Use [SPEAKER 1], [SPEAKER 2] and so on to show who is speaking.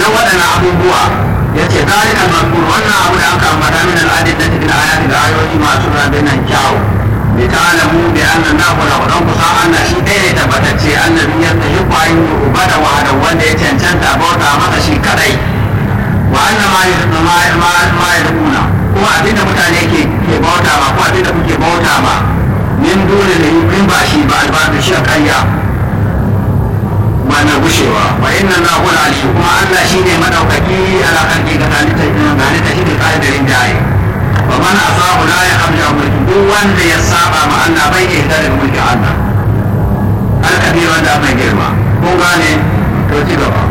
[SPEAKER 1] ma'anar waɗannan abubuwa ya ce zalikan mazkur wannan abu da aka ambata min al'adin da cikin ayati da ayoyi masu rabin nan kyawu bi ta'lamu bi anna nahu la dan kusa anna shi ɗaya ne tabbatacce annabi ya tahi kwayin ubada wa da wanda ya cancanta bauta masa shi kadai wa anna ma ma ma ma yaduna kuma abinda mutane ke ke bauta ma ko abinda kuke bauta ma min dole ne in ba shi ba albabu shi kayya wannan gushewa wa inna na hul ali kuma Allah shine madaukaki ala kalbi ga talita ga talita shi ne kaidarin jaye wa man asahu la yakhruju mulki duk wanda ya saba ma Allah bai iya da mulkin Allah al-kabir wanda mai girma kun gane to ci gaba